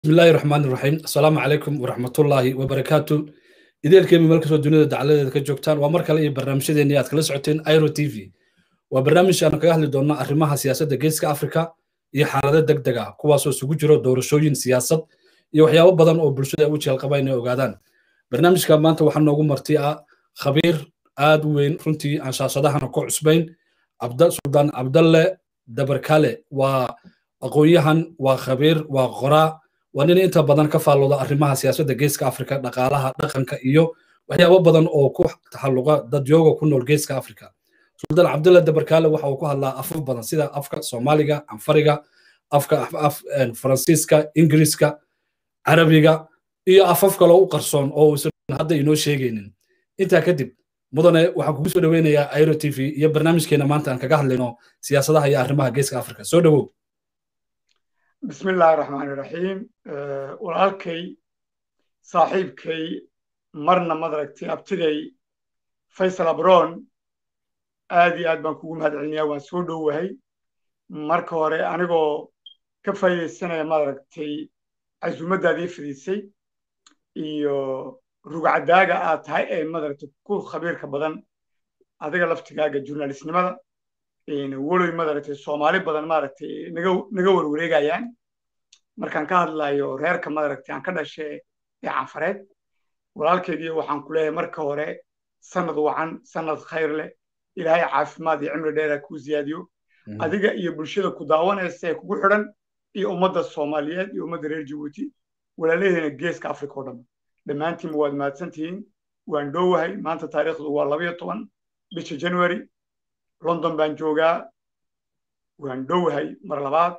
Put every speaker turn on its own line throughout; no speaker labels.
bismillahi raxmaan iraxiim assalaamu calaykum waraxmatullaahi wabarakaatu ideelkeemi meel kastoo dunida dacaladeeda ka joogtaan waa mar kale iyo barnaamijyadeennii aad kala socoteen iro t v waa barnaamij aan kaga hadli doonno arrimaha siyaasadda geeska afrika iyo xaalado deg deg ah kuwaasoo isugu jiro doorashooyin siyaasad iyo waxyaabo badan oo bulshada u jeelqaba inay ogaadaan barnaamijka maanta waxaa noogu marti ah khabiir aad u weyn runtii aan shaashadahana ku cusbayn suldaan cabdalle dabarkale waa aqoon-yahan waa khabiir waa qoraa waa nin inta badan ka faallooda arrimaha siyaasadda geeska afrika dhaqaalaha dhaqanka iyo waxyaabo badan oo ku taxalluqa dadyooga ku nool geeska afrika suldaan cabdulla dabarkaale waxa uu ku hadlaa afaf badan sida afka soomaaliga anfariga afka faransiiska ingiriiska carabiga iyo afaf kaloo u qarsoon oo uusan hadda inoo sheegaynin intaa kadib mudane waxaan kugu soo dhoweynayaa airo t v iyo barnaamijkeena maanta aan kaga hadlayno siyaasadaha iyo arrimaha geeska afrika soo dhowow
bismi illaahi raxmaani raxiim walaalkay saaxiibkay marna madaragtay abtigay faysal abron aad iyo aad baan kugu mahad celinayaa waan soo dhowahay marka hore anigoo ka faa'iidaysanaya madaragtay casuumaddaadii fidisay iyo rugcadaaga aad tahay ee madaragtay ku khabiirka badan adiga laftigaaga jurnalistnimada waloy madaragtay soomaali badan maaragtay naga warwareegayaan markaan ka hadlayo reerka madaragtay aan ka dhashe ee canfareed walaalkeygiiyo waxaan ku leeyahay marka hore sanad wacan sanad khayr leh ilaahay caafimaad iyo cimri dheera kuu ziyaadiyo adiga iyo bulshada ku daawanaysa ee kugu xidhan iyo ummadda soomaaliyeed iyo ummadda reer jabuuti walaalaheena geeska afrika oo dhan dhammaantiinba waad mahadsantihiin waan dhowahay maanta taariikhdu waa labayo toban bisha january london baan joogaa waan dhowahay mar labaad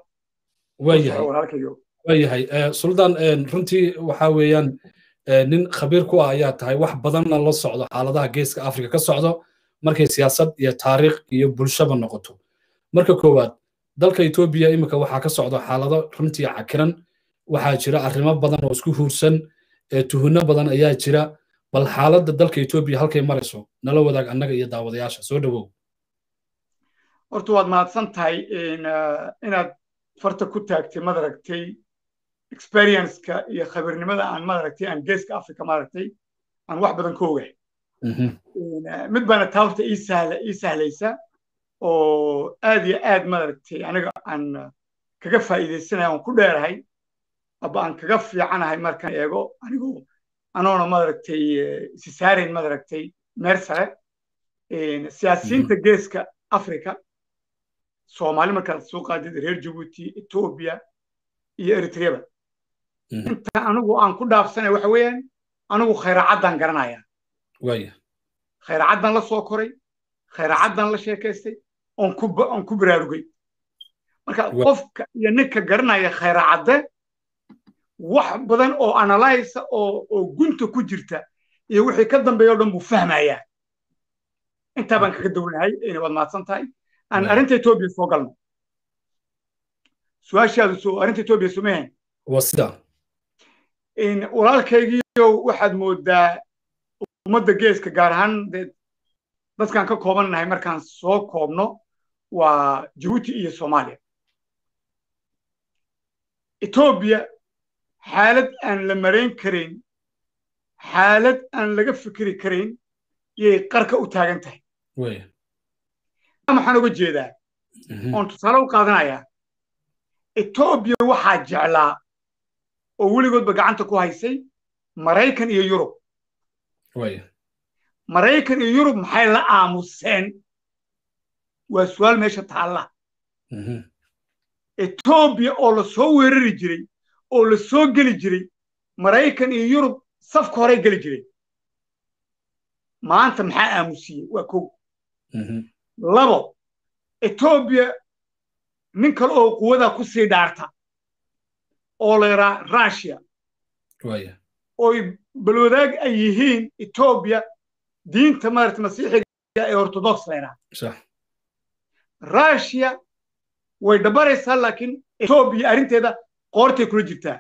waayahay suldaan runtii waxa weeyaan nin khabiir ku ah ayaa tahay wax badanna la socdo xaaladaha geeska afrika ka socdo markay siyaasad iyo taariikh iyo bulshaba noqoto marka koowaad dalka etoobiya iminka waxaa ka socdo xaalado runtii cakiran waxaa jira arrimo badan oo isku huursan tuhunno badan ayaa jira bal xaaladda dalka etoobiya halkay marayso nala wadaag annaga iyo daawadayaasha soo dhowow
horta waad mahadsan tahay inaad farta ku taagtay madaragtay experienceka iyo khabiirnimada aan madaragtay aan geeska africa maaragtay aan wax badan ka ogahay mid baana taa horta ii sahla ii sahlaysa oo aad iyo aad madaragtay aniga aan kaga faa'iidaysanaya aan ku dheerahay aba aan kaga fiicanahay markaan eego anigoo anoona madaragtay isi saarayn madaragtay meer sare siyaasiyiinta geeska africa soomaali markaad soo qaadid reer jabuuti etoobiya iyo eritreba inta anigu aan ku dhaafsanay waxa weeyaan anigu khayracaddaan garanaya khayracaddaan la soo koray khayracaddaan la sheekaystay oon ku baraarugay marka qofka iyo ninka garanaya khayracadde wax badan oo analysa oo gunta ku jirta iyo wixii ka dambeeya o dhan buu fahmayaa intaa baan kaga downahay waad mahadsan tahay aan arrinta etoobiya soo galno su-aashaadu soo arrinta etoobiya somahan
waa sida
walaalkaygiio waxaad moodaa ummadda geeska gaar ahaan dee dadkaan ka koobannahay markaan soo koobno waa jabuuti iyo soomaaliya etoobiya xaalad aan la marayn karayn xaalad aan laga fikri karayn yay qarka u taagan tahay maxaan uga jeedaa oon tusaale u qaadanayaa etoobiya waxaa jeclaa oo weligoodba gacanta ku haysay maraykan iyo yurub maraykan iyo yurub maxay la aamuseen waa su'aal meesha taalla etoobiya oo la soo weerari jiray oo la soo geli jiray maraykan iyo yurub safka horey geli jiray maanta maxaa aamusiyey waa kow labo etoobiya nin kale oo quwadaa ku sii dhaarta oo la yaraa russia oy balwadaag ay yihiin etoobiya diinta maarata masiixiga ee orthodox la yaraa russia way dhabaraysaa laakiin etoobiya arrinteeda qoortay kula jirtaa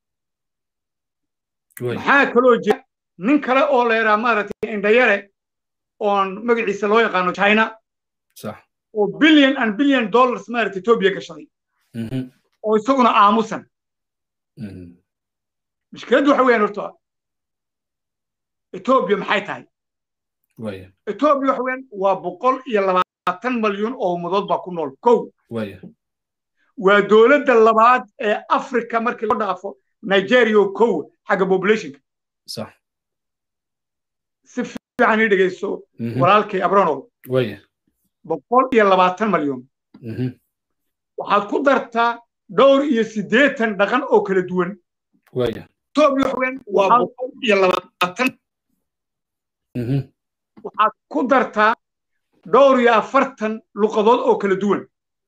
maxaa kaloo jira nin kale oo la yaraa maaragtay indhayare oon magaciisa loo yaqaano china oo billion and billion dollars maaragta etoobiya gashaday oo isaguna aamusan mushkiladdu waxa weeyaan horta etoobiya maxay tahay etoobiya waxa weeyaan waa boqol iyo labaatan malyan oo ummadood baa ku nool kow waa dowladda labaad ee africa markii loo dhaafo nigeria oo kow xagga populationka si fiican ii dhegeyso walaalkay abronow boqol iyo labaatan malyan waxaad ku dartaa dhowr iyo siddeetan dhaqan oo kala duwan etoobiya waxa weeyaan waa boqol iyo labaatan waxaad ku dartaa dhowr iyo afartan luqadood oo kala duwan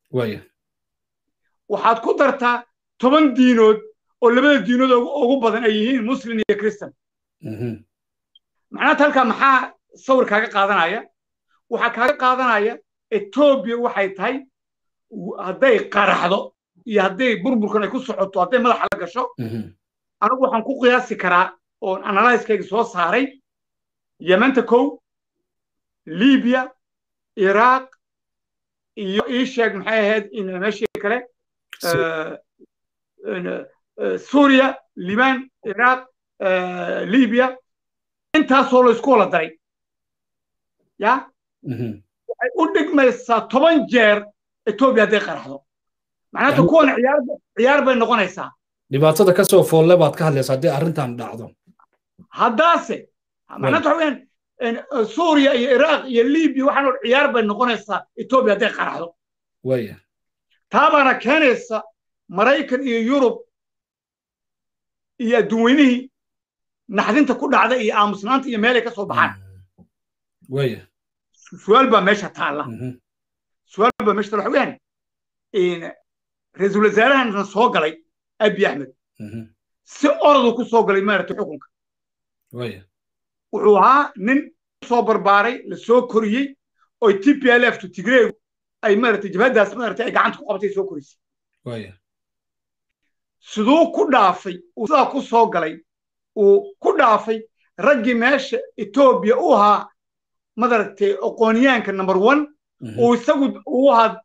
waxaad ku dartaa toban diinood oo labada diinood ugu badan ay yihiin muslim iyo christian macnaata halkaa maxaa sawir kaaga qaadanaya waxaa kaaga qaadanaya etoobiya waxay tahay hadday qaraxdo iyo hadday burburkan ay ku socoto hadday madaxa la gasho anigu waxaan ku qiyaasi karaa oon analyskayga soo saaray yementa kow libiya iraaq iyo ii sheeg maxay ahayd meeshii kale suuriya liban iraaq libiya intaasoo la isku wala daray ya waxay u dhigmaysaa toban jeer etoobiya hadday qaraxdo macnaata kuwan ciyaar bay noqonaysaa
dhibaatada ka soo foolle baad ka hadlaysaa haddii arrintan dhacdo
haddaase macnaata waxa weyaan suuriya iyo iraaq iyo libiya waxaan ciyaar bay noqonaysaa etoobiya hadday qaraxdo
waya
taa baana keenaysa maraykan iyo yurub iyo adduunweynihii naxdinta ku dhacda iyo aamusnaanta iyo meelay ka soo baxaan
waya
su-aal baa meesha taalla su-aal baa meesha taalla waxa weyaan ra-iisul wasaarahana soo galay abi axmed si orodu ku soo galay maaragtay xukunka
waya
wuxuu ahaa nin soo barbaaray la soo koriyey oo t p l f to tigreegu ay maaragtay jabhaddaas maaragtay ay gacanta ku qabatay soo korisay
waya
siduu ku dhaafay uu sidaa ku soo galay uu ku dhaafay raggii meesha etoobiya u ahaa madaragtay aqoonyaanka number one uu isagu uu ahaa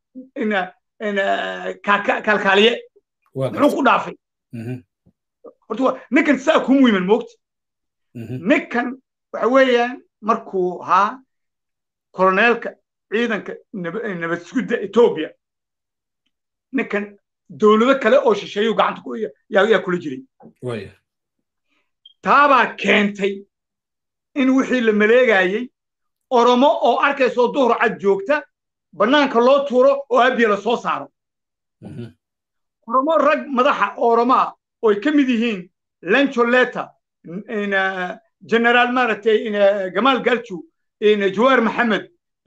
kaalkaaliye muxuu ku dhaafay horta ninkan saa ku muhiman moogta ninkan waxa weeyaan markuu ahaa koloneelka ciidanka nabad sugidda etoobiya ninkan dowlado kale oo shisheeyuu gacanta yaa kula jiray taabaa keentay in wixii la maleegayey oromo oo arkaysoo duhur cad joogta bannaanka loo tuuro oo abiya la soo saaro oromo rag madaxa oromo ah oo ay ka mid yihiin lancholeta generaal maaragtay gamaal galju jawaar maxamed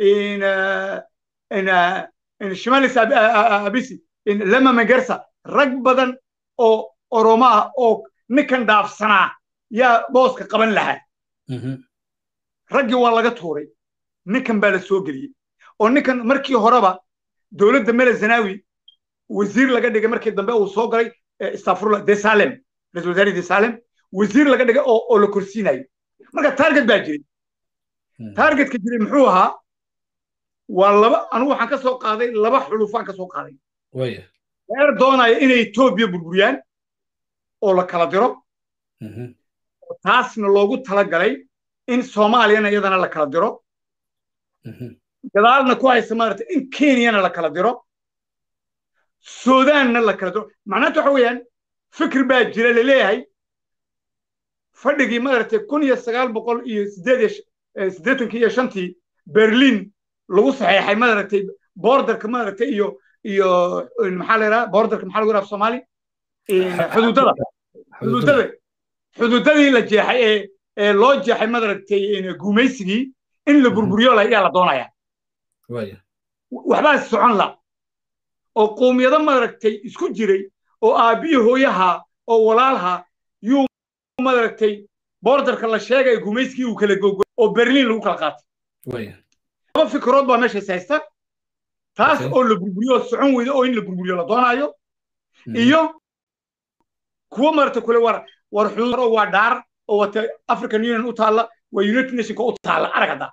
shimalis abisi lama magersa rag badan oo oromo ah oo ninkan dhaafsanaa yaa booska qaban lahaa raggii waa laga tuuray ninkan baa la soo geliyey oo ninkan markii horeba dowladda mele zanawi wasiir laga dhigay markii dambe uu soo galay istafurla desalem ra-isul wasaare desalem wasiir laga dhigay oo la korsiinayo marka target baa jiray targetka jiray muxuu ahaa waa laba anigu waxaan ka soo qaaday laba xulufaan ka soo qaaday reer doonaya inay etoobiya burburiyaan oo la kala diro taasna loogu talagalay in soomaaliyana iyadana la kala diro gadaalna ku haysa maarata in kenyana la kala diro sudaanna la kala diro macnaanta waxa weeyaan fikir baa jira laleeyahay fadhigii maaragtay kun iyo sagaal boqol iyo sideed siddeetankii iyo shantii berlin lagu saxeexay maaragtay borderka maaragtay iyo iyo maxaa la yidhaha borderka maxaa lagu yidhaha soomaali xuduudada xuduudada xuduudadii la jeexay ee ee loo jeexay maaragtay gumaysigii in la burburiyo ayaa la doonaya waxbaa socon la oo qowmiyado maaragtay isku jiray oo aabbiyo hooyaha oo walaalha yuu maaragtay borderka la sheegay gumaysigii uu kala gogo oo berlin lagu kala qaatay laba fikrood baa meeshaas haysta taas oo la burburiyo socon weyda oo in la burburiyo la doonaayo iyo kuwo maaragtay kule war war xuduud waa dhaar oo wata african union u taalla waa united nationka u taalla arag hadda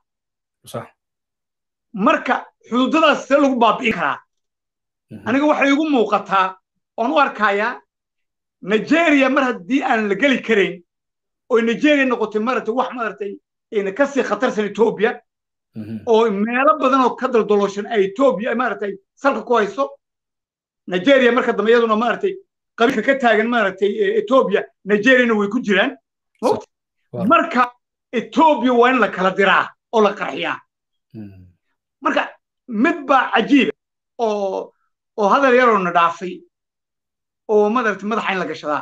marka xuduudadaas see lagu baabi'in karaa aniga waxay igu muuqataa oon u arkayaa nigeria mar haddii aan la geli karayn oo nigeria noqotay maaragtay wax maaragtay kasii khatarsan etoobiya oo meelo badan oo ka daldalooshan ay etoobiya maaragtay salka ku hayso nigeria marka dambe iyaduna maaragtay qabiilka ka taagan maaragtay etoobiya nigeriana way ku jiraan marka etoobiya waa in la kala diraa oo la qarxiyaa marka mid baa cajiiba oo oo hadal yaroo na dhaafay oo madaragtay madaxa in la gashadaa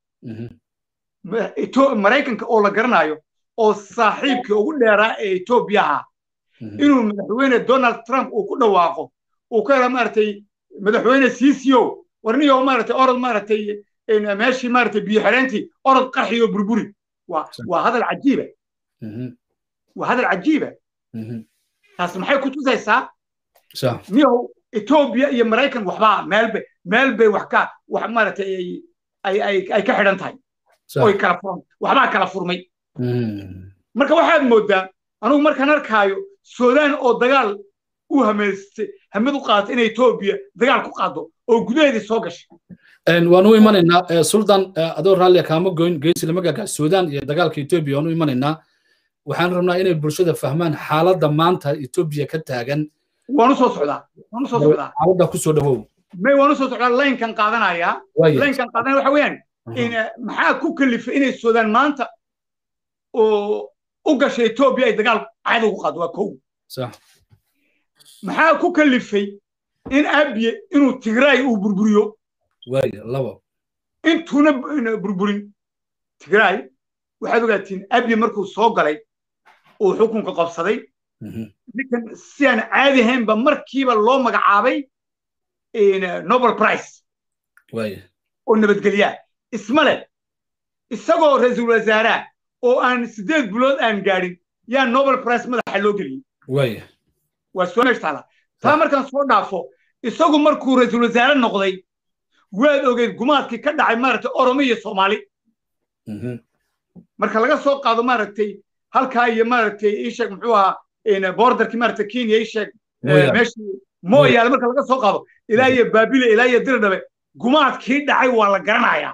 maraykanka oo la garanayo oo saaxiibkii ugu dheeraa ee etoobiya ahaa inuu madaxweyne donald trump uu ku dhawaaqo uu ka hela maaragtay madaxweyne cco warniyo maaragtay orod maaragtay meeshii maaragtay biyo xireentii orod qarxiyo burburi waa hadal cajiiba waa hadal cajiiba taas maxay ku tusaysaa niyow etoobiya iyo maraykan waxbaa meelbay meel bay wax ka wax maaragtay ay ay ay ka xidhan tahay oy kala furan waxbaa kala furmay marka waxaad moodaa anugu markaan arkaayo suudaan oo dagaal u hameystay hamad u qaatay inay etoobiya dagaal ku qaado oo gudaheedii soo gashay
waan u imanaynaa sultan adoo raalliya kaama goyn geesi lama gaga suudaan iyo dagaalka etoobiya waan u imanaynaa waxaan rabnaa inay bulshada fahmaan xaaladda maanta etoobiya ka taagan
waan u soo socdaa waan u soo socdaa
xaaladda ku soo dhawow
may waan u soo socdaa laynkan qaadanayaa laynkan qaadanaya waxa weeyaan maxaa ku kalifay inay suudaan maanta oo u gashay etoobiya ay dagaal caada ugu qaado waa kow maxaa ku kalifay in abiye inuu tigraay uu burburiyo
labo
intuuna burburin tigraay waxaad ogaatiin abiye markuu soo galay uu xukunka qabsaday ninkan si aan caadi ahaynba markiiba loo magacaabay nobel price oo nabadgelyaa isma leh isagoo ra-iisul wasaaraha oo aan siddeed bilood aan gaadhin yaa nobel price madaxa loo geliyey waa soo meesh taala taa markaan soo dhaafo isagu markuu ra-iisul wasaare noqday waad ogeyd gumaadkii ka dhacay maaragtay oromo iyo soomaali marka laga soo qaado maaragtay halkaa iyo maaragtay ii sheeg muxuu ahaa borderkii maaragtay kenya ii sheeg meeshii mooyaale marka laga soo qaado ilaa iyo baabile ilaa iyo dirdhabe gumaadkii dhacay waa la garanayaa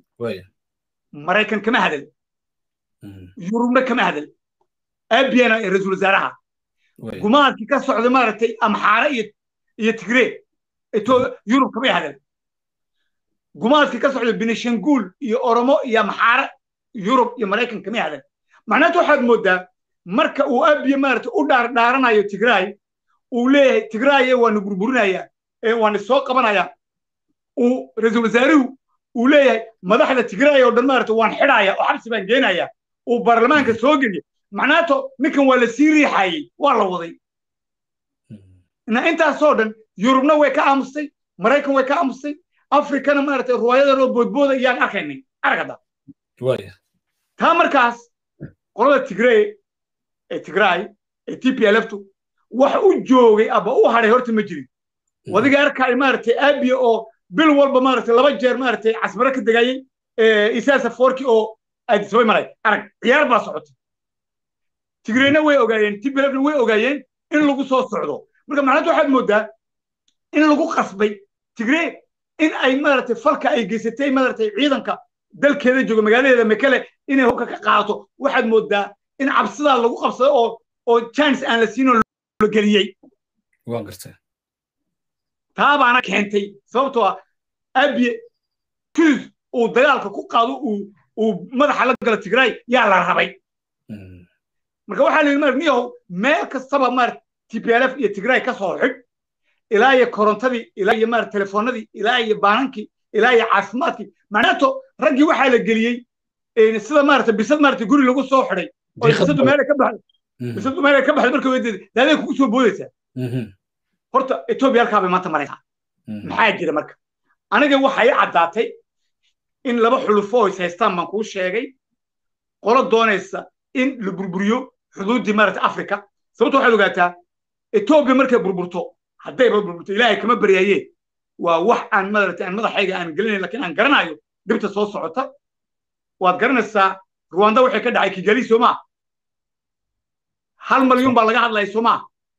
maraykan kama hadal yurubna kama hadal abiyana ra-iisul wasaaraha gumaadkii ka socday maaragtay amxaare iyo iyo tigree yurub kamay hadal gumaadkii ka socday benishanguul iyo oromo iyo amxaare yurub iyo maraykan kamay hadal macnaata waxaad moodaa marka uu abiye maaragtay u dhaardhaaranayo tigraay uu leeyahay tigraaye waanu burburinayaa waanu soo qabanayaa uu ra-iisul wasaaruhu uu leeyahay madaxda tigraay oo dhan maaragtay waan xidhaya oo xabsi baan geenaya uu baarlamaanka soo geliya macnaato ninkan waa la sii riixayey waa la waday na intaasoo dhan yurubna way ka aamustay maraykan way ka aamustay afrikana maaragtay ruwaayadan oo boodbooda iyaan arkaynay aragada taa markaas qolada tigree ee tigraay ee t p lftu wax u joogay aba u hadhay horta ma jirin wadiga arkay maaragtay abiya oo bil walba maaragtay laba jeer maaragtay casmaro ka degayey isaasa forki oo aadisabay maray arag ciyaar baa socotay tigreena way ogaayeen t p lfna way ogaayeen in lagu soo socdo marka macnaanta waxaad moodaa in lagu qasbay tigree in ay maaragtay falka ay geysatay maaragtay ciidanka dalkeeda jooga magaaladeeda mekele inay hubka ka qaadato waxaad moodaa in cabsidaa lagu qabsado oo oo chance aan la siinoo la geliyey
waan gartay
taa baana keentay sababtoo ah abiye kiis uu dagaalka ku qaado uu uu madaxa la galo tigraay yaa la rabay marka waxaa la yidhi mar niyahow meel kastaba maar t p l f iyo tigraay ka soo xidh ilaa iyo korontadii ilaa iyo maar telefoonadii ilaa iyo baanankii ilaa iyo caafimaadkii macnaato raggii waxaa la geliyey sida maarata bisad maarata guri lagu soo xidhay oo bisadu meelay ka baxday bisadu meelay ka baxday marka wedeeda daaday kugu soo boodaysaa horta etoobiya halkaa bay maanta maraysaa maxaa jira marka aniga waxay caddaatay in laba xulufo oo is haystaan baan kuu sheegay qolo doonaysa in la burburiyo xuduuddii maarata afrika sababto waxaad ogaataa etoobiya markay burburto haddayba burburto ilaahay kama baryaayee waa wax aan maarata aan madaxayga aan gelinayn lakiin aan garanayo dhibta soo socota waad garanaysaa ruwanda waxay ka dhacay kigali soomaa hal malyuun baa laga hadlaya soomaa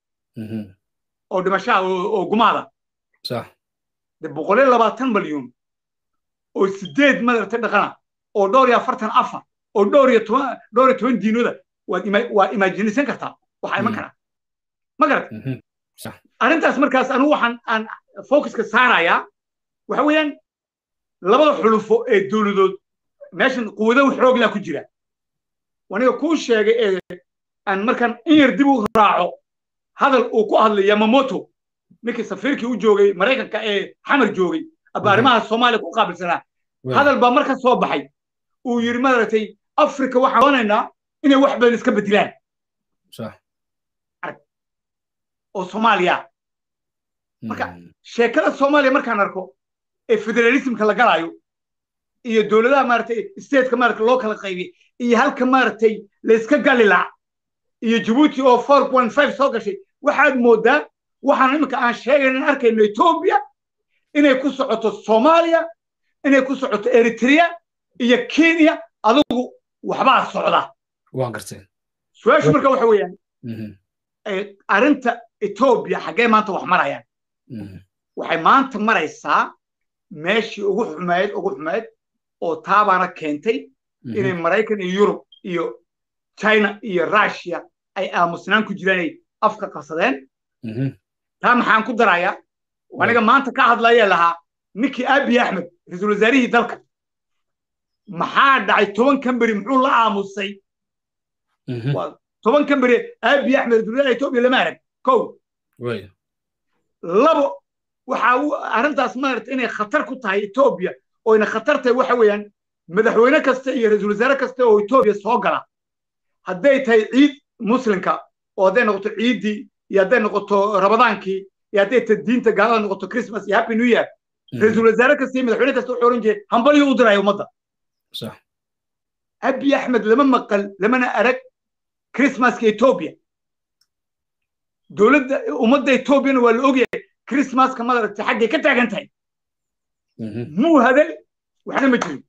oo dhimashaha oo gumaada de boqol iyo labaatan malyuun oo sideed madaragtay dhaqana oo dhowr iyo afartan afar oo dhowr iyo toban dhowr iyo toban diinoda waad ima waa imaajinaysan kartaa waxaa iman karaa ma garat arrintaas markaas anigu waxaan aan focuska saarayaa waxa weeyaan labada xulufo ee dowladood meeshan quwado xoog laa ku jira aniga kuu sheegay ee aan markaan in yar dib u raaco hadal uu ku hadlay yamamoto ninkii safiirkii u joogay maraykanka ee xamar joogay aba arrimaha soomaaliya ku qaabilsanaa hadal baa marka soo baxay uu yidhi maaragtay afrika waxaan doonaynaa inay wax badan iska bedelaan oo soomaaliya marka sheekada soomaaliya markaan arko ee federalismka la galaayo iyo dowladaha maaragtay stateka maaragta loo kala qaybiyey iyo halka maaragtay layska gali laha iyo jabuuti oo four point five soo gashay waxaad moodaa waxaan iminka aan sheegayna in arkayno etoobiya inay ku socoto soomaaliya inay ku socoto eritrea iyo kenya adigu waxbaa socda
waan gartay
su-aashu marka waxa weeyaan arrinta etoobiya xaggee maanta wax marayaan waxay maanta maraysaa meeshii ugu xumayd ugu xumayd oo taabaana keentay inay maraykan iyo yurub iyo china iyo russia ay aamusnaan ku jiraan ay afka qabsadeen taa maxaan ku darayaa aniga maanta ka hadlaya lahaa ninkii abiy axmed ra-iisul wasaarihii dalka maxaa dhacay toban kamberi muxuu la aamusay toban kamberi abiy axmed ra-isul wasaaraha etoobiya lama arag kow labo waxa arrintaas maarata inay khatar ku tahay etoobiya oyna khatar tahay waxa weeyaan madaxweyne kasta iyo ra-iisul wasaare kasta oo etoobiya soo gala hadday tahay ciid muslimka oo hadday noqoto ciiddii iyo hadday noqoto rabadaankii iyo hadday ta diinta gaalada noqoto christmas iyo happy new year ra-iisul wasaare kasta iyo madaxweyne kasta wuxuu oran jiray hambalyo u diraya ummadda abiy axmed lama maqal lamana arag christmaska etoobiya dowladda ummadda etoobiyana waa la ogyahay christmaska madaragtay xaggay ka taagan tahay muu hadal waxna ma jirin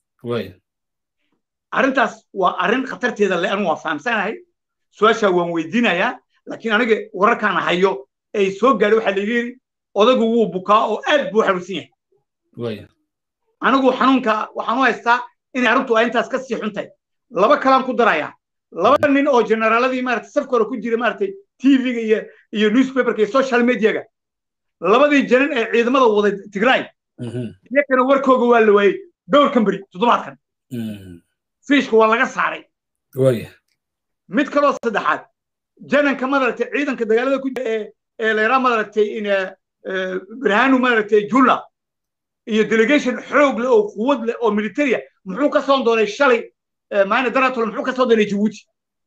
arrintaas waa arrin khatarteeda le anu waa fahamsanahay su-aashaa waan weydiinayaa laakiin aniga wararkaan hayo ay soo gaadhay waxaa laga yidhi odagu wuu bukaa oo aad buu xanuunsan yahay anigu xanuunka waxaan u haystaa inay arrintu ay intaas ka sii xun tahay laba kalaan ku darayaa laba nin oo generaaladii maaragtay safka hore ku jira maaragtay tv-ga iyo iyo newspaperka iyo social mediaga labadii janan ee ciidamada waday tigray iyakana warkooga waa la waayey dhowr kamberi toddobaadkan fiishka waa laga saaray mid kaloo saddexaad jananka madaragtay ciidanka dagaalada ku jira ee layraa madaragtay birhanu madaragtay jula iyo delegation xoog leh oo quwad leh oo militaria muxuu ka soo doonay shalay maana daratol muxuu ka soo doonay jabuuti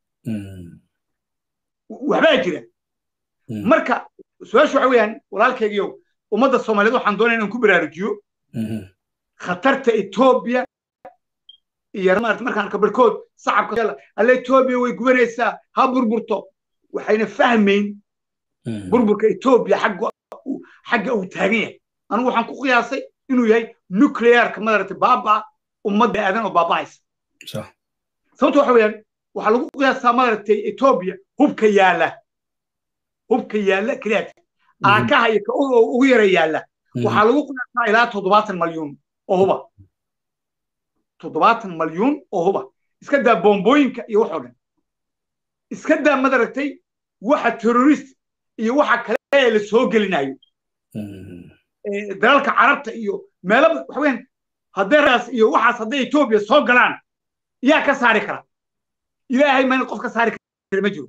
waxbaa jira marka su-aashu waxa weeyaan walaalkaygiyo ummadda soomaaliyeed waxaan doonaya inaan ku baraarujiyo khatarta etoobiya iyo markaan arko barkood sacabka alle etoobiya way gubanaysaa ha burburto waxayna fahmayn burburka etoobiya xagga uu taagan yahay anigu waxaan ku qiyaasay inuu yahay nuclearka madaragtay baabaa ummadda aadan oo baaba'aysa sababta waxa weeyaan waxaa lagu qiyaasaa madaragtay etoobiya hubka yaala hubka yaalla keliyaata aakaha iyo ka ugu yara yaalla waxaa lagu qiyaasaa ilaa toddobaatan malyuun oo huba toddobaatan malyuun oo huba iska daa boombooyinka iyo waxoo dhan iska daa madaragtay waxa terrorist iyo waxa kale ee la soo gelinayo dalalka carabta iyo meelo waxa weeyaan haddeeraas iyo waxaas hadday etoobiya soo galaan yaa ka saari kara ilaahay mayna qof ka saari kara ma jiro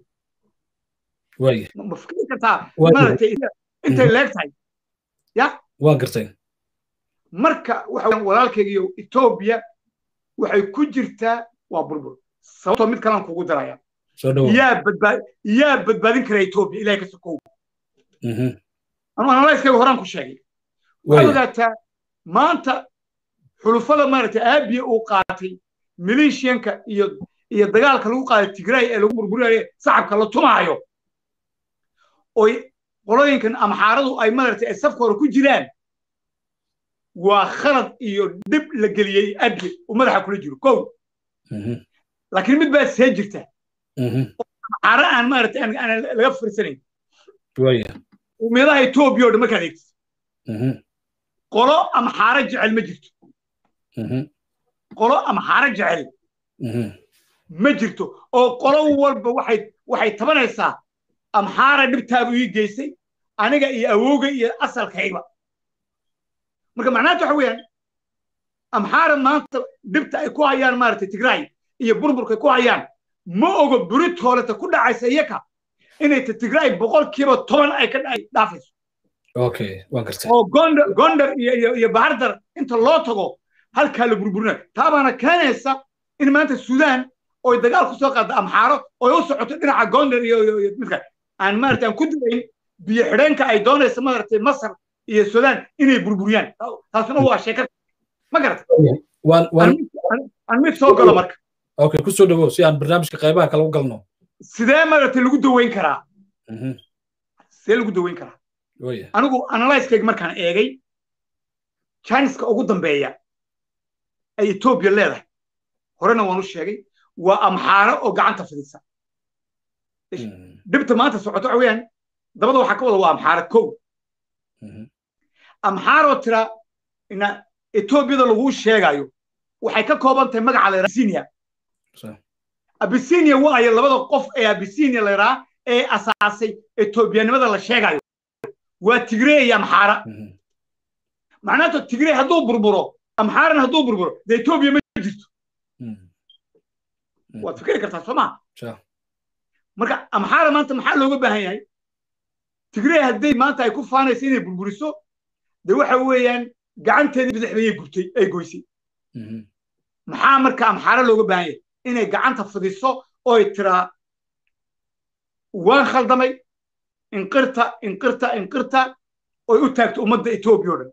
ma fikri kartaa maaragtay intay leeg tahay ya
waa gartay
marka waxa walaalkaygiyo etoobiya waxay ku jirtaa waa burbur sababtoo mid kalaan kugu daraya yaa badbaad yaa badbaadin kara etoobiya ilahay ka sokow anu analyskayga horaan ku sheegay waxaad ogaataa maanta xulufada maaragtay aabiya uu qaatay maleeshiyanka iyo iyo dagaalka lagu qaaday tigray ee lagu burburinayo sacabka la tumaayo oy qolooyinkan amxaaradu ay maaragtay ay safka hore ku jiraan waa khalad iyo dhib la geliyey abiye uu madaxa kula jiro kow laakiin mid baa see jirta amxaaro aan maaragtay aan laga firsanayn ummadaha etoobiya oo dhan markaad eegtid qolo amxaaro jecel ma jirto qolo amxaaro jecel ma jirto oo qolo walba waxay waxay tabanaysaa amxaara dhibtaabu ii geysay aniga iyo awowga iyo asalkayba marka macnaheetu waxa weeyaan amxaara maanta dhibta ay ku hayaan maaragtay tigraay iyo burburka ku hayaan ma ogo buritooleta ku dhacaysa iyaka inay ta tigraay boqolkiiba toban ay ka dhaafayso oo gondar gondar iyo iyo bahardar inta loo tago halkaa la burburina taabaana keenaysa in maanta suudaan oy dagaal ku soo qaadda amxaaro oy u socoto dhinaca gondar iyo midka aan maaragtay aan ku dilayn biyo xidheenka ay doonaysa maaragtay masar iyo suudaan inay burburiyaan taasuna waa sheekad ma garata aan mid soo galo marka
okay ku soo dhawow si aan barnaamijka qaybaha kale u galno
sidee maaragtay lagu daweyn karaa sidee lagu daweyn karaa anigu analyskayga markaan eegay chiniska ugu dambeeya ay etoobiya leedahay horena waan u sheegay waa amxaaro oo gacanta fidisa dhibta maanta socoto waxa weeyaan dabada waxaa ka wada waa amxaaro kow amxaaroo tira ina etoobiyada laguu sheegayo waxay ka kooban tahay magaca la abisinia abisinia waayo labada qof ee abisinia la yidhaha ee asaasay etoobiyanimada la sheegayo waa tigree iyo amxaara macnaheeto tigree hadduu burburo amxaarana hadduu burburo dee etoobiya ma jirto waad fikri kartaa soo maa marka amxaara maanta maxaa looga baahan yahay tigree hadday maanta ay ku faanaysa inay burburiso dee waxa weeyaan gacanteedii bidix bayay gubtay ay goysay maxaa marka amxaara looga baahan yahay inay gacanta fidiso oy tiraa waan khaldamay inqirta inqirta inqirta oy u taagto ummadda etoobiya o dhan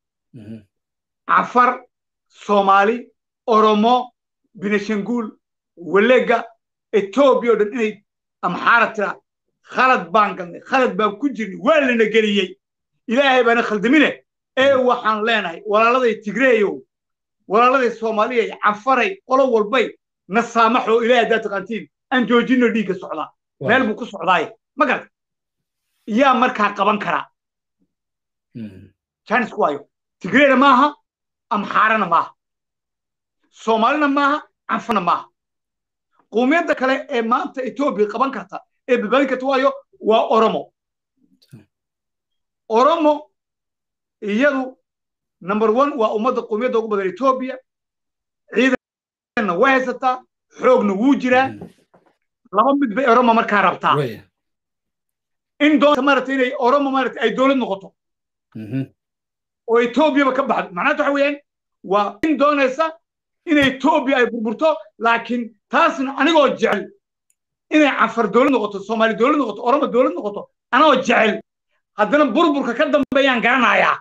cafar soomaali oromo binashanguul walega etoobiya o dhan inay amxaara tiraa khalad baan galnay khalad baan ku jirnay waa lana geliyey ilaahay baana khaldamine ee waxaan leenahay walaaladay tigreeyow walaaladay soomaaliyay cafaray qolo walbay na saamaxo ilaahay haddaad taqaantiin aan joojino dhiigga socdaa meel buu ku socdaaye ma garata yaa markaa qaban karaa chinisku waayo tigreena maaha amxaarana maaha soomaalina maaha canfana maaha qowmiyadda kale ee maanta etoobiya qaban karta ee badbaadin karta waayo waa oromo oromo iyadu number one waa ummadda qowmiyadda ugu badan etoobiya ciidanna way haysataa xoogna wuu jiraa laba mid bay oromo markaa rabtaa in doonta maaragtay inay oromo maaragtay ay dowlad noqoto oo etoobiyaba ka baxdo macnaheetu waxa weeyaan waa in doonaysa in etoobiya ay burburto laakiin taasna anigoo jecel inay cafar dowlad noqoto soomaali dowlad noqoto oromo dowlad noqoto anagoo jecel haddana burburka ka dambeeyaan garanayaa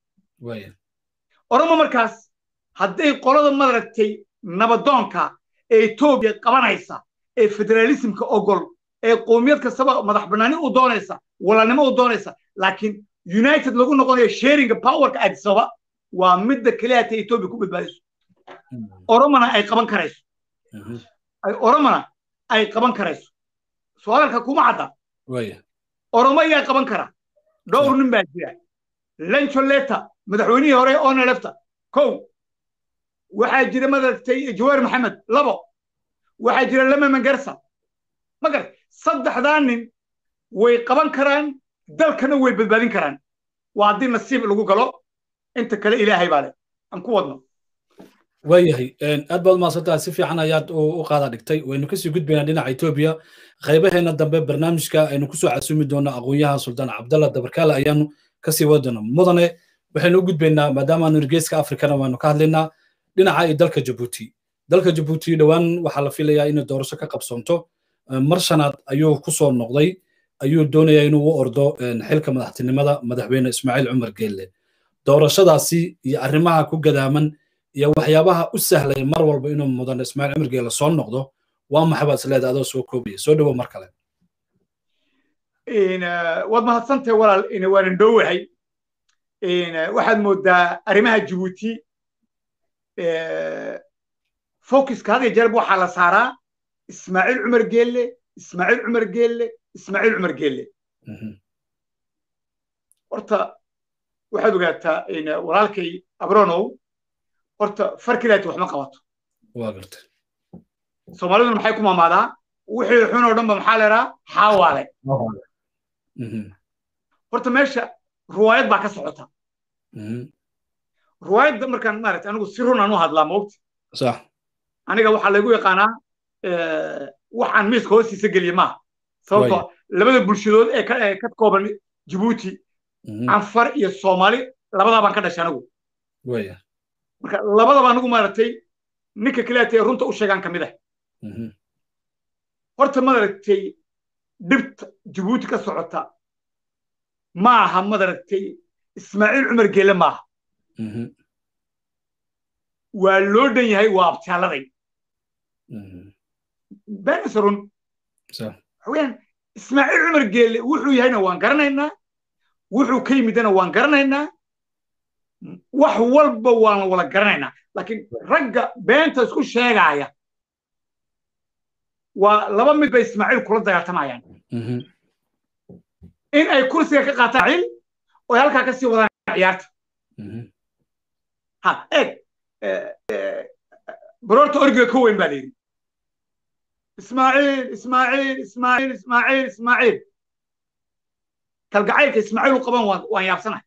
oromo markaas hadday qolada maaragtay nabadoonka ee etoobiya qabanaysa ee federaalismka ogol ee qowmiyad kastaba madax bannaani u doonaysa walaalnimo u doonaysa laakiin united lagu noqonayo sharinga powerka addisaba waa midda keliya ta etoobiya ku badbaadiso oromona ay qaban karayso oromona ay qaban karayso su-aalka kuma cadda oromo ayaa qaban kara dhowr nin baa jira lencholeta madaxweynihii hore onelefta kow waxaa jira madaragtay jawaar maxamed labo waxaa jira lama mangarsa ma garat saddexdaa nin way qaban karaan dalkana way badbaadin karaan waa haddii nasiib lagu galo inta kale ilaahay baa leh aan ku wadno
waayahay aad baad umahadsantaha si fiican ayaad u qaada dhigtay waynu kasii gudbaynaa dhinaca etoobiya qaybaheena dambe barnaamijka aynu kusoo casuumi doonaa aqoonyaha suldaan cabdalla dabarkaale ayaanu kasii wadi doonaa mudane waxaynu u gudbaynaa maadaama aanu geeska afrikana waanu ka hadlaynaa dhinaca iyo dalka jabuuti dalka jabuuti dhowaan waxaa la filayaa inay doorasho ka qabsoonto mar shanaad ayuu kusoo noqday ayuu doonayaa inuu u ordo xilka madaxtinimada madaxweyne ismaaciil cumar geelle doorashadaasi iyo arrimaha ku gadaaman iyo waxyaabaha u sahlay mar walba inuu mudan ismaaciil cumar geelle soo noqdo waa maxay baad isleedahay adoo soo koobaya soo dhowo mar kale
waad mahadsantahay walaal waanan dhowahay waxaad moodaa arrimaha jabuuti focuska had iyo jeerba waxaa la saaraa ismaaciil cumar geelle ismaaciil cumar geelle ismaaciil cumar geelle horta waxaad ogaataa walaalkay abronow horta farkilaati waxma qabato
waa gartay
soomaaliduna maxay ku maamaadaa wixii xun oo dhan ba maxaa leeraa xaawaale horta meesha ruwaayad baa ka socota ruwaayadda markaan maarata anigu si run aan u hadlaa moogti
sax
aniga waxaa laygu yaqaanaa waxaan miiska hoostiisa geliye maaha sababtoo labada bulshadood ee ka kooban jibuuti canfar iyo soomaali labadaa baan ka dhashay anigu marka labadaba anigu maaragtay ninka kaleeta ee runta u sheegaan ka mid ah horta maaragtay dhibta jibuuti ka socota ma aha maaragtay ismaaciil cumar geele maaha waa loo dhan yahay waa abtaaladay benisarun waxaweyaan ismaaciil cumar geele wuxuu yahayna waan garanaynaa wuxuu ka yimidana waan garanaynaa wax walba waan wala garanaynaa laakiin ragga beenta isku sheegaaya waa laba mid bay ismaaciil kula dagaaltamayaan in ay kursiga ka qaataan cil oo ay halkaa ka sii wadaan ciyaarta ha eeg baroorta orgiga ka weyn baa la yidhi ismaaciil ismaaciil ismaaciil ismaaciil ismaaciil kalgacaylka ismaaciil u qaban waan yaabsanahay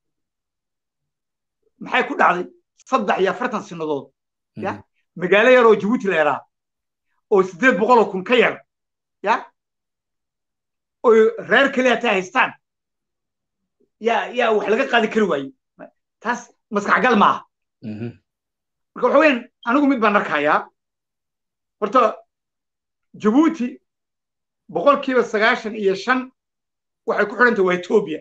maxay ku dhacday saddex iyo afartan sinadood ya magaalo yar oo jibuuti la yaraa oo siddeed boqoloo kun ka yar ya oy reer keliya taa haystaan yaa yaa wax laga qaadi kari waaye taas maskaxgal maaha marka waxa weyan anigu mid baan arkayaa horta jibuuti boqolkiiba sagaashan iyo shan waxay ku xidhantay waa etoobiya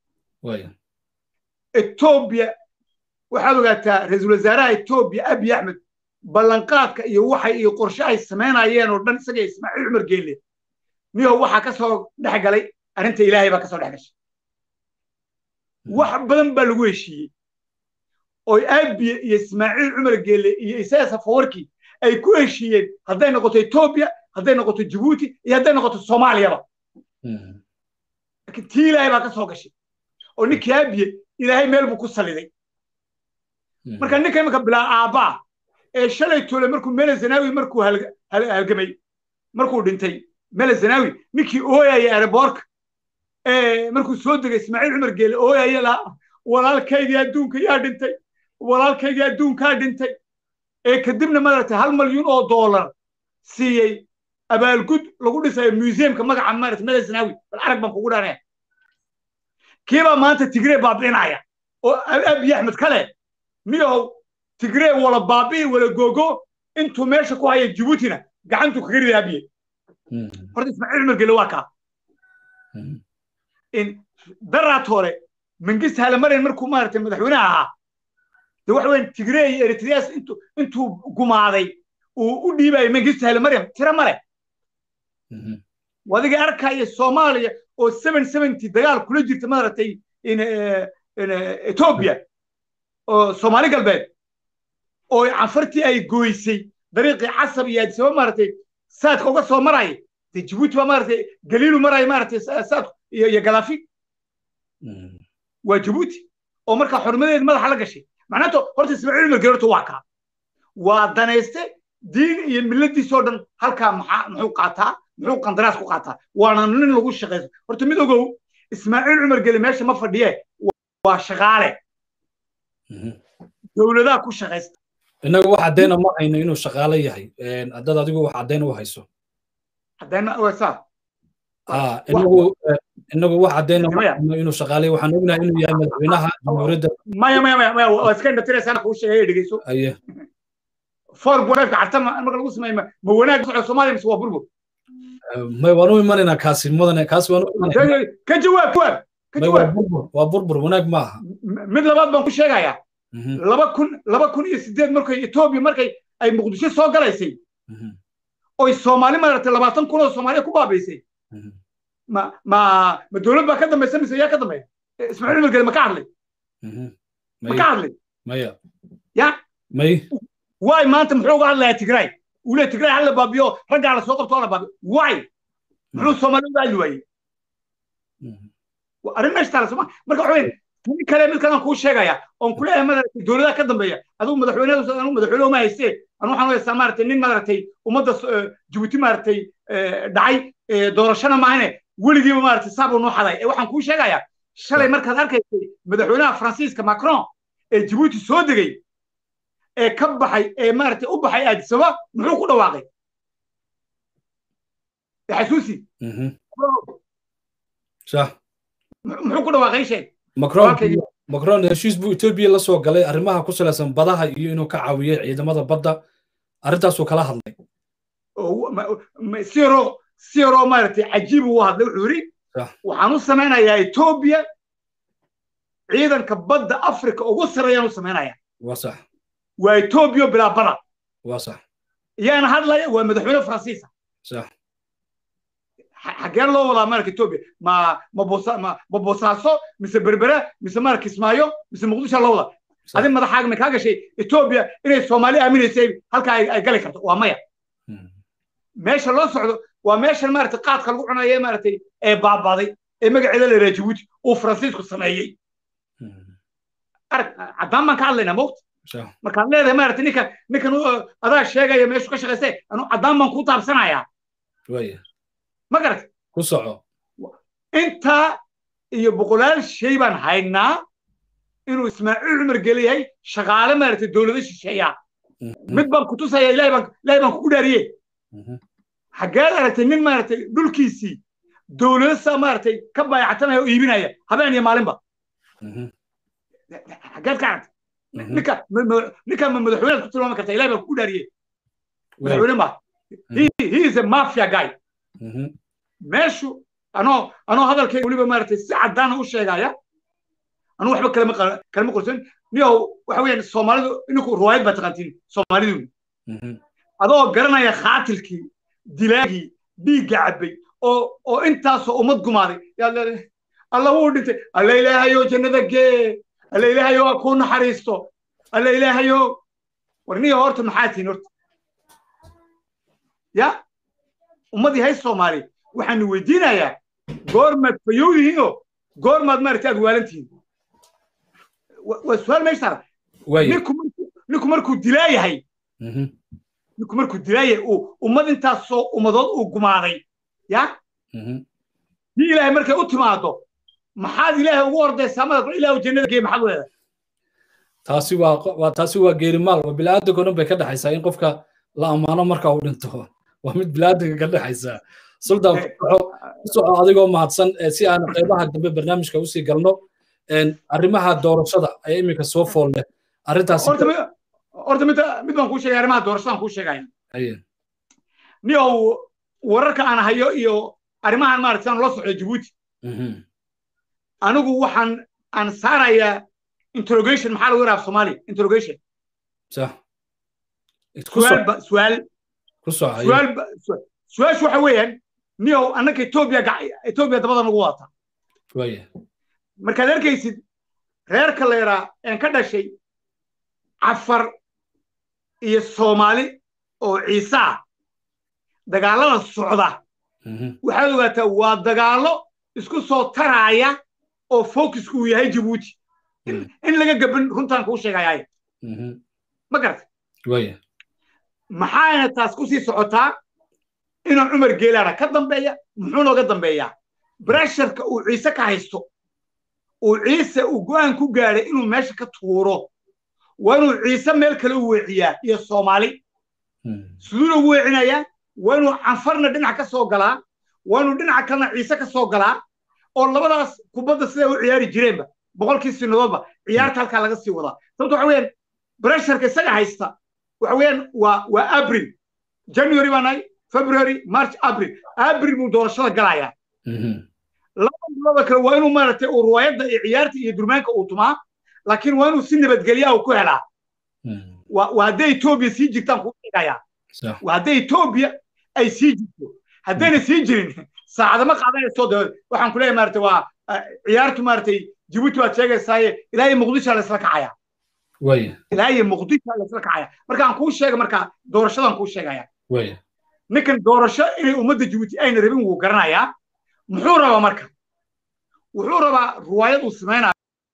etoobiya waxaad ogaataa ra-iisul wasaaraha etoobiya abiy axmed ballanqaadka iyo waxay iyo qorshe ay samaynayeen oo dhan isaga ismaaciil cumar geelle niyo waxaa ka soo dhex galay arrinta ilaahay baa ka soo dhex gashay wax badan baa lagu heshiiyey oo abiye iyo ismaaciil cumar geelle iyo isaga safawarkii ay ku heshiiyeen hadday noqoto etoobiya hadday noqoto jibuuti iyo hadday noqoto soomaaliyaba laakiin tii ilaahay baa ka soo gashay oo ninkii abiye ilaahay meel buu ku saliday marka ninka imanka bilaa aabbaa ee shalay toole markuu mele zanawi markuu halgamay markuu dhintay mele zanawi ninkii ooyaya aeroboorka markuu soo degay ismaaciil cumar geele ooyaya lahaa walaalkaygii adduunka yaa dhintay walaalkaygii adduunkaa dhintay ee kadibna maaragtay hal malyuun oo doolar siiyey abaalgud lagu dhisayo museumka magaca maaragtay mele zanawi bal arag baan kugu dhaanaya kiibaa maanta tigree baabi'inaya oo abiy axmed kale niyow tigree wala baabi'i wala gogo intuu meesha ku haya jibuutina gacantuu kaga rida abiye horta ismaaciil cumar gele waa kaa in daraat hore mangist halamarin markuu maaragtay madaxweynaha ahaa de waxa weyan tigree iyo eritrias intuu intuu gumaaday uu u dhiibayo mangist halamaryam tira male wadigii arkaya soomaaliya oo seven seventy dagaal kula jirta maaragtay etoobiya oo soomaali galbeed oo canfartii ay gooysay dariiqii casab iyo addisaba maaragtay saadka uga soo maraya de jibuuti baa maaragtay galiilu maraya maaragtay saadku iyo iyo galaafi waa jibuuti oo markaa xurmadeed madaxa la gashay macnato horta ismaaciil umar gerorto waa kaa waa danayste diin iyo milladiisoo dhan halkaa maxaa muxuu qaataa muxuu qandaraas ku qaataa waana nin lagu shaqayso horta mid ogow ismaaciil cumar geli meesha ma fadhiye waa shaqaale dowladaha ku shaqaysta
innagu wax caddayna ma hayno inuu shaqaale yahay haddad adigu wax caddayn u hayso
haddayna saa
inagu inagu wax caddayna ma hayno inuu shaqaale waxaan ognahay inuu yahay madaxweynaha jamhuuriyadda
maya maya maya maya waa iska indhatiraysaa kuu sheegay dhegeyso
aye
foor bureefka carta marka lagu sameeyo ma wanaag socdo soomaaliya mise waa burbur
may waan u imanaynaa kaasi mudane kaasi waan u imanaynaa
ka jawaab jawaab ka
may waa
jawaab
burbur waa burbur wanaag ma aha
mid labaad baan ku sheegayaa laba kun laba kun iyo sideed markay etoobiya markay ay muqdisho soo galaysay oy soomaali maaragtay labaatan kun oo soomaaliya ku baabaysay ma ma ma dowlad baa ka dambaysa mise yaa ka dambeeya ismaaciil umar gele ma ka hadlay ma ka hadlay
maya
ya
may
waay maanta muxuu uga hadlayaa tigray uu leeyahy tigray hala baabiyo raggaa la soo qabto oo la baabiyo waay muxuu soomaali uga hadli waayey arrin meesha taala sooma marka waxa weyn tan kale mid kalaan kuu sheegaya oon kuleeyahay madaragtay dowladaha ka dambeeya adigu madaxweynedu anu madaxweyne uma haystee anu waxaan u haystaa maaragtay nin maaragtay ummadda jabuuti maaragtay dhacay doorashana maahane weligiiba maaragtay saabuu noo xaday ee waxaan kuu sheegayaa shalay markaad arkaysay madaxweynaha faransiiska macron ee jabuuti soo degay ee ka baxay ee maaragtay u baxay aadisaba muxuu ku dhawaaqay xasuusi muxuu ku dhawaaqay sheeg
macron heshiis buu etoobiya la soo galay arrimaha ku salaysan badaha iyo inuu ka caawiyey ciidamada badda arrintaasuu kala hadlay
si yaroo si yaroo maaragtay cajiib uu hadlay wuxuu yidhi waxaan u samaynayaa etoobiya ciidanka badda afrika ugu sarreeyaan u samaynayaa
waa sax
waa etoobiya bilaa bada
waa sax
yaana hadlaya waa madaxweyne faransiisa
sax
xaggeen loo wadaa marka etoobiya ma ma bosa ma ma bosaaso mise berbera mise marka kismaayo mise muqdisho loo wadaa adi madaxaaga ma kaa gashay etoobiya inay soomaali aaminaysay halka ay gali karto waa maya meesha loo socdo waa meeshan maaragtay qaadka lagu cunayo maaragtay ee baabaaday ee magaceeda la yidhaha jabuuti uu faransiisku sameeyey arag caddaan baan ka hadlaynaa mowt markaad leedahay maaragtay ninkan ninkan adaa sheegaya meeshu ka shaqaysay anu caddaan baan kuu taabsanayaa ma garatay
ku soco
intaa iyo boqolaal shay baan haynaa inuu ismaaciil cumar geliyahay shaqaale maaragtay dowlado shisheeya mid baan ku tusaya ilahay baan ilahay baan kugu dhaariye xaggeed aragtay nin maaragtay dhulkiisii dowlado saa maaragtay ka baayactanaya oo iibinaya habeen iyo maalinba xaggeed ka aragtay ninka ninka ma madaxweynead ku tilmaami karta ilahay baan kugu dhaariye madaxweyne ma he is a mafia guy meeshu anoo anoo hadalkayga weliba maaragtay si caddaana u sheegaya anuu waxba kalama kalama qorsan niyow waxa weeyaan soomaalidu ininku ruwaayad baa taqaantiin soomaalidu adoo garanaya khaatilkii dilaagii dhiigga cabbay oo oo intaasoo ummad gumaaday yaad leedahay alla wuu dhintay alla ilaahayo jannada gee alla ilaahayo waa kuu naxariisto alla ilaahayo war niyo horta maxaa tihin horta ya ummadii hay soomaali waxaanu weydiinayaa goormaad fayow yihiinoo goormaad maaragtay aad waalan tihiin waa su-aal meesha taala ninku markuu dilaa yahay ninku markuu dilaa yahay uu ummad intaasoo ummadood uu gumaaday ya dii ilaahay markay u timaado maxaad ilaahay ugu ordaysaa mada ilaahu jannada gee maxaad leedahay
taasi waa waa taasi waa geerimaal waa bilaadanka o dhan bay ka dhexaysaa in qofka la ammaano marka uu dhinto waa mid bilaadanka ka dhexaysaa suldan ku soco adigoo mahadsan si aan qaybaha dambe barnaamijka usii galno arrimaha doorashada ayaa iminka soo fool leh arrintaas
horta mid mid baan kuu sheegaya arrimaha doorashadaan kuu sheegaya niyow wararka aan hayo iyo arrimahan maaragtay aan loo socdo jabuuti anigu waxaan aan saarayaa interrogation maxaa lagu yaraha soomaali interrogation suaal suaal su-aashu waxa weeyaan niyow annaka etoobiya etoobiya dabada nagu wata markaad arkaysid reerka la yaraa een ka dhashay cafar iyo soomaali oo ciisaa dagaallada socda waxaad ogaataa waa dagaallo isku soo taraaya oo focusku uu yahay jabuuti in laga gaban runtaan kuu sheegayaay ma garata maxaana taas ku sii socotaa inuu cumar geelaana ka dambeeya muxuu nooga dambeeyaa bresharka uu ciise ka haysto uu ciise uu go'aan ku gaadhay inuu meesha ka tuuro waa inuu ciise meel kale u weeciyaa iyo soomaali siduuna ugu weecinayaa waa inuu canfarna dhinac ka soo galaa waa inuu dhinaca kalena ciise ka soo galaa oo labadaas kubadda siday u ciyaari jireenba boqolkii sinadoodba ciyaarta halkaa laga sii wadaa sababto waxa weeyaan bresharka isaga haysta waxa weeyaan waa waa abril january baa nahay february march abril abril buu doorashada galayaa laba bilooda kale waa inuu maaragtay uu ruwaayadda iyo ciyaarta iyo durmaanka uu tumaa laakiin waa inuu si nabadgelyaa uu ku helaa waa hadday etoobiya sii jirtaan kuu sheegayaa waa hadday etoobiya ay sii jirto haddayna sii jirin saacadama qaadanayso de waxaan ku leeyahay maaragtay waa ciyaartu maaragtay jibuuti waad sheegaysaaye ilaa iyo muqdisho laysla kacaya ilaa iyo muqdisho laysla kacaya marka aan kuu sheega marka doorashadan kuu sheegaya ninkan doorasho inay ummadda jibuuti ayna rabin wuu garanayaa muxuu rabaa marka wuxuu rabaa ruwaayad uu samaynayo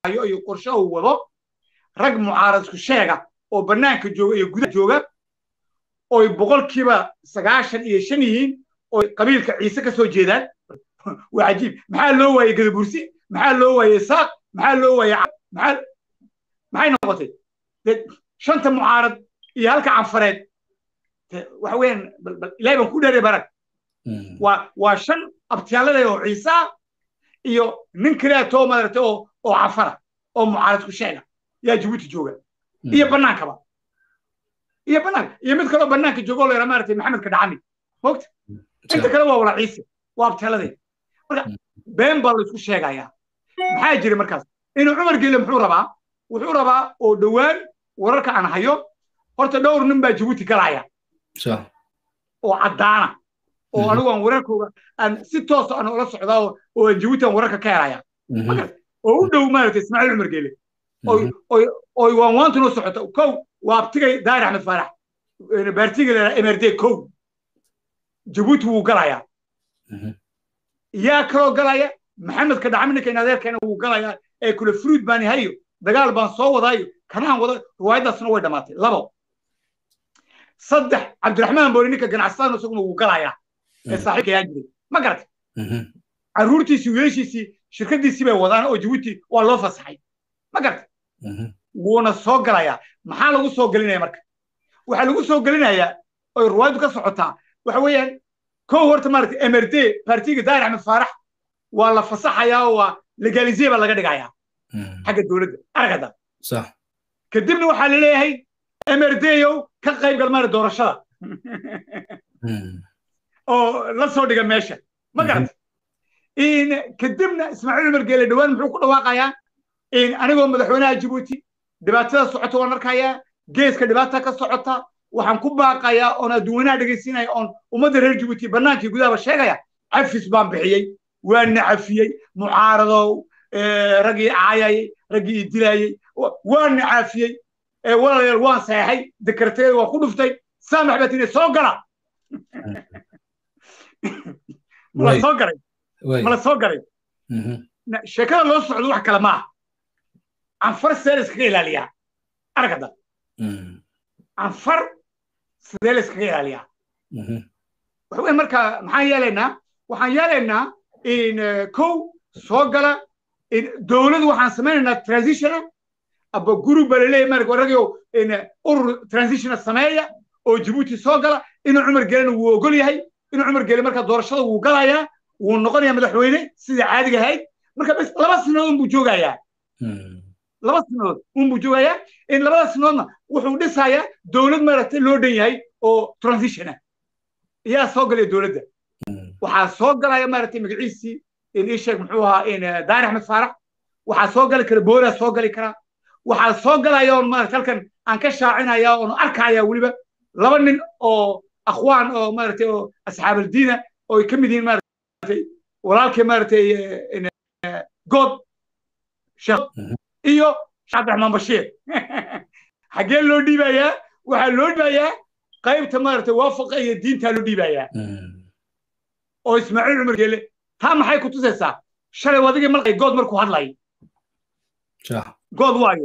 hayo iyo qorshe uu wado rag mucaaradku sheega oo bannaanka jooga iyo gudaha jooga oy boqolkiiba sagaashan iyo shan yihiin oo qabiilka ciise ka soo jeedaan waa cajiib maxaa loo waayey gadabursi maxaa loo waayey saaq maxaa loo waayey maxaa maxay noqotay shanta mucaarad iyo halka canfareed waxa weeyaan ilahay baan ku dheeray barag waa waa shan abtiyaalada oo ciisa iyo nin kaleeto maaragtay oo oo cafara oo mucaaradku sheega yaa jabuuti jooga iyo bannaankaba iyo bannaanka iyo mid kaloo bannaanka jooga oo la yidhaha maaragtay maxamedka dhacami mogta inta kale waa wala ciise waa abtiyaaladee marka been baa la isku sheegayaa maxaa jira markaas inuu cumar geele muxuu rabaa wuxuu rabaa oo dhowaan wararka aan hayo horta dhowr nin baa jabuuti galaya oo caddaana oo anigu aan wararkooga aan si toosa aan ula socdaa oo aan jabuuti aan wararka ka helaya oo u dhow maaragtay ismaaciil cumar geele oy waan waantuna socota kow waa abtigay daahir axmed faarax baartiga la mrd kow jabuuti wuu galayaa yaa kaloo galaya maxamedka dhacmininka in adeerkeena wuu galayaa ee kule fruid baan hayo dagaal baan soo wadaayo kanaan wada riwaayadaasna way dhammaatay labo saddex cabdiraxmaan boori ninka ganacsataan isaguna wuu galayaa ee saaxiibka yaa jiray ma garatay carruurtiisii wiilashiisii shirkadiisii bay wadaan oo jabuuti waa loo fasaxay ma garatay wuuna soo galayaa maxaa lagu soo gelinaya marka waxaa lagu soo gelinayaa oy riwaayadu ka socotaa waxa weeyaan kow horta maaragtay mrd partiga daahir axmed faarax waa la fasaxayaa oo waa legalize baa laga dhigayaa xagga dowladda aragada kadibna waxaa la leeyahay mrdow ka qayb gal maara doorashada oo la soo dhiga meesha ma garata kadibna ismaaciil cumar geele dhowaan muxuu ku dhawaaqayaa anigoo madaxweynaha jabuuti dhibaatada socota waan arkayaa geeska dhibaata ka socota waxaan ku baaqayaa oon adduunyanaha dhegaysiinaya oon ummadda reer jabuuti bannaankii gudahaba sheegaya cafis baan bixiyey waana cafiyey mucaaradow raggii caayayay raggii i dilayey waana caafiyey walaalayaal waan saexay dekarteeda waa ku dhuftay saamax baa tiri soo gala mala soo garay mala soo garay sheekada loo socdo wax kale maaha canfar sidee la iskaga ilaaliyaa aragada canfar sidee la iskaga ilaaliyaa waxa weyn marka maxaan yeelaynaa waxaan yeelaynaa in kow soo gala dowladu waxaan samaynaynaa transitiona aba guri baa laleeyahay marka ragio urur transitiona sameeya oo jabuuti soo gala inuu cumar gelena wuu ogol yahay inuu cumar gele marka doorashada wuu galayaa wuu noqonayaa madaxweyne sidii caadiga ahayd marka bes laba sanadood unbuu joogayaa laba sanadood unbuu joogayaa in labada sanadoodna wuxuu dhisayaa dowlad maaragtay loo dhan yahay oo transitiona yaa soo galaya dowladda waxaa soo galaya maaragtay magaciisii in ii sheeg muxuu ahaa in daari axmed faarax waxaa soo gali kara booraa soo gali karaa waxaa soo galaya oon maarata halkan aan ka shaacinaya oon arkaya weliba laba nin oo akhwaan oo maaragtay oo asxaabaldiina oo ay ka mid yihiin maaragtay walaalkii maaragtay good sheekh iyo sheekh cabdiraxmaan bashiir xaggee loo dhiibayaa waxaa loo dhiibayaa qaybta maaragtay waafaqa iyo diintaa loo dhiibayaa oo ismaaciil cumar geele taa maxay ku tusaysaa shalay wadigii malqay good markuu hadlay good waayo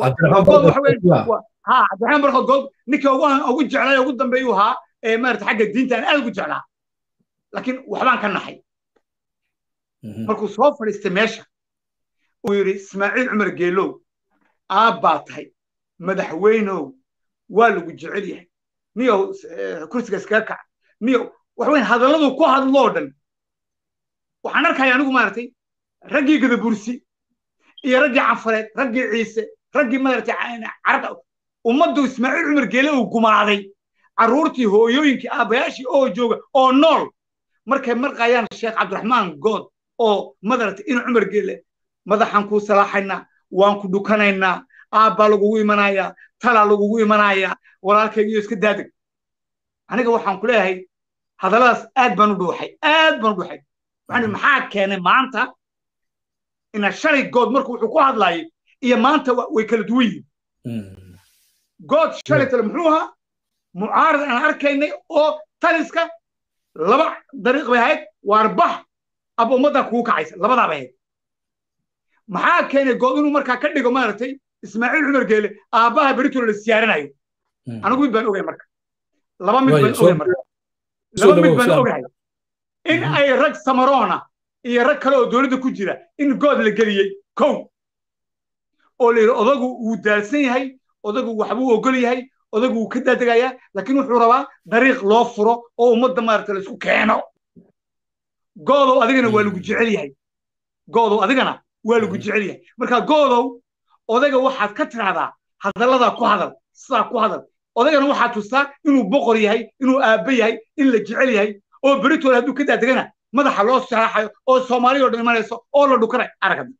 ha cabdiraxmaan barko good ninka ugu jeclay ugu dambeeyuu ahaa ee maarata xagga diinta aan aad ugu jeclaa laakiin waxbaan ka naxay markuu soo fadhiistay meesha uu yidhi ismaaciil cumar geelow aabbaa tahay madaxweynow waa lagu jecel yahay niyow kursiga iskaga kac niyow waxweyn hadalladuu ku hadloo dhan waxaan arkaya anigu maaragtay raggii gadabursi iyo raggii canfareed raggii ciise raggii maaragtay carabta ummaddu ismaaciil cumar geele uu gumaaday carruurtii hooyooyinkii aabbayaashii oo jooga oo nool markay marqayaan sheekh cabdiraxmaan good oo madaragtay in cumar geele madaxaan kuu salaaxaynaa waan ku dhukanaynaa aabbaa lagugu imanayaa talaa lagugu imanayaa walaalkayga iyo iska daadeg aniga waxaan ku leeyahay hadalladaas aad baan u dhuuxay aad baan u dhuuxay waxaan maxaa keenay maanta ina shalay good marku wuxuu ku hadlaayay iyo maanta way kala duwan yihiin good shalay tale muxuu ahaa mucaarad aan arkaynay oo taliska laba dariiq bay ahayd waarbax aba ummaddaa kugu kacaysa labadaaba ahayd maxaa keenay good inuu markaa ka dhigo maaragtay ismaaciil cumar geele aabbaha beritoola la siyaaranayo anigu mid baan ogay marka laba mid baan ogay marka laba mid baan ogahay in ay rag samaroona iyo rag kale oo dowladda ku jira in good la geliyey kow oo la yidhi odagu wuu daalsan yahay odagu waxbuu ogol yahay odagu wuu ka daadegayaa laakiin wuxuu rabaa dariiq loo furo oo ummadda maaragta la isku keeno goodow adigana waa lagu jecel yahay goodow adigana waa lagu jecel yahay marka goodow odaga waxaad ka tidhahdaa hadalladaa ku hadal sidaa ku hadal odagana waxaad tustaa inuu boqor yahay inuu aabbe yahay in la jecel yahay oo beritoole hadduu ka daadegana madaxa loo saraaxayo oo soomaaliya oo dhan imanayso oo la dhukanay aragad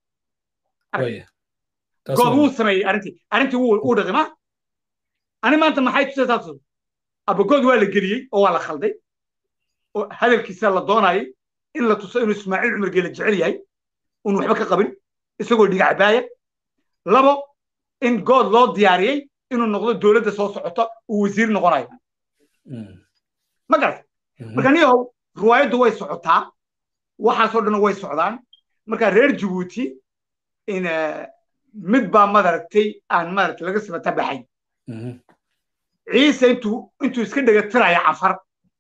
good wuu sameeyey arrintii arrintii wuu dhaqima ani maanta maxay tusaysaa tus abagood waa la geliyey oo waa la khalday oo hadalkiisa la doonayay in la tuso inuu ismaaciil cumar geele jecel yahay uun waxba ka qabin isagoo dhigacbaaya labo in good loo diyaariyey inuu noqdo dowladda soo socota uu wasiir noqonayo ma garata marka niyahow riwaayaddu way socotaa waxaasoo dhan way socdaan marka reer jabuuti in mid baa madaragtay aan maaragtay laga samata baxay ciise intuu intuu iska dhegatiraya canfar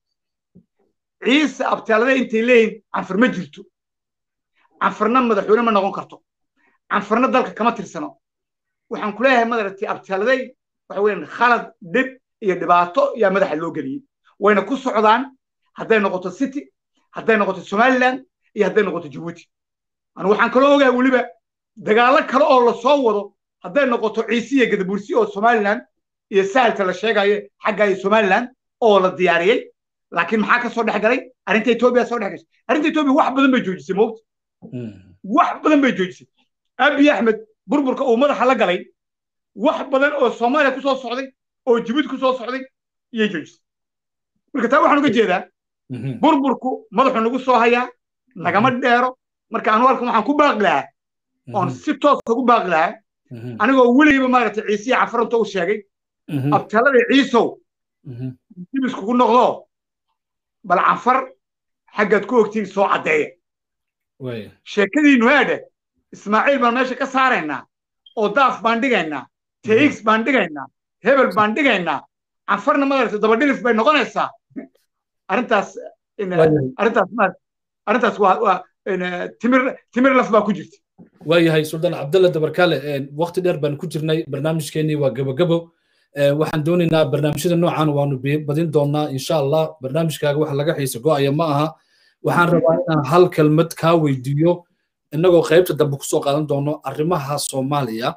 ciise abtaalada intay leeyihin canfar ma jirto canfarna madaxweyne ma noqon karto canfarna dalka kama tirsano waxaan ku leeyahay madaragtay abtaaladay waxa weeyaan khalad dhib iyo dhibaato yaa madaxa loo geliyey wayna ku socdaan hadday noqoto city hadday noqoto somaliland iyo hadday noqoto jabuuti anu waxaan kaloo ogahay weliba dagaallo kale oo la soo wado hadday noqoto ciise iyo gadabursi oo somaliland iyo sahalka la sheegayo xagga iyo somaliland oo la diyaariyey laakiin maxaa ka soo dhex galay arrinta etoobiya soo dhex gashay arrinta etoobiya wax badan bay joojisay mowt wax badan bay joojisay abiy axmed burburka uu madaxa la galay wax badan oo soomaaliya ku soo socday oo jabuuti ku soo socday iyay joojisay marka taa waxaan uga jeedaa burburku madaxu nagu soo hayaa nagama dheero marka anu halkan waxaan ku baaqi lahaa oon si toosa ugu baaqi lahaa anigoo weligiiba maaragtay ciisiya cafaranta u sheegay abtalada ciisow dib iskugu noqdo bal canfar xaggaad ku ogtiin soo caddeeya sheekadiinu heedhe ismaaciil baan meesha ka saaraynaa oo daaf baan dhigaynaa tx baan dhigaynaa hebel baan dhigaynaa canfarna madaragtay dabadhilif bay noqonaysaa arrintaas arrintaas arrintaas waa timir timir laf baa ku jirta
waayahay suldaan cabdalla dabarkaale waqti dheer baan ku jirnay barnaamijkeenii waa gabogabo waxaan doonaynaa barnaamijyada noocan waanu badin doonaa insha allah barnaamijkaaga wax laga xiisa go'aya ma aha waxaan rabaa inaan hal kelmad kaa weydiiyo innagoo qaybta dambe kusoo qaadan doono arrimaha soomaaliya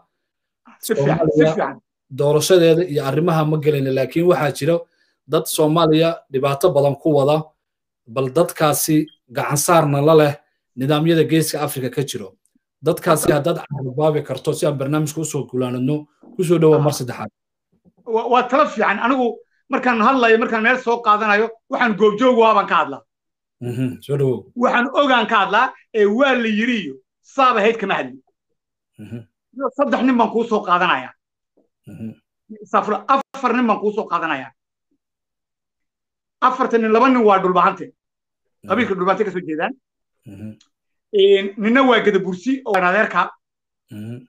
doorashadeeda iyo arrimaha ma gelayna laakiin waxaa jira dad soomaaliya dhibaato badan ku wada bal dadkaasi gacansaarna la leh nidaamyada geeska afrika ka jiro dadkaasi haddaad carabaabi karto si aan barnaamijka usoo gulaanadno kusoo dhowa mar saddexaad
waa tala fiican anigu markaan hadlayo markaan meel soo qaadanayo waxaan goobjoog waabaan ka hadlaa
soo dhowow
waxaan ogaan ka hadlaa ee waa la yiri iyo saaba hayd kama hadli saddex nin baan kuu soo qaadanaya afar nin baan kuu soo qaadanaya afarta nin laba nin waa dhulbahante qabiilka dhulbahante kasoo jeedaan ninna waa gadabursi oo adeerka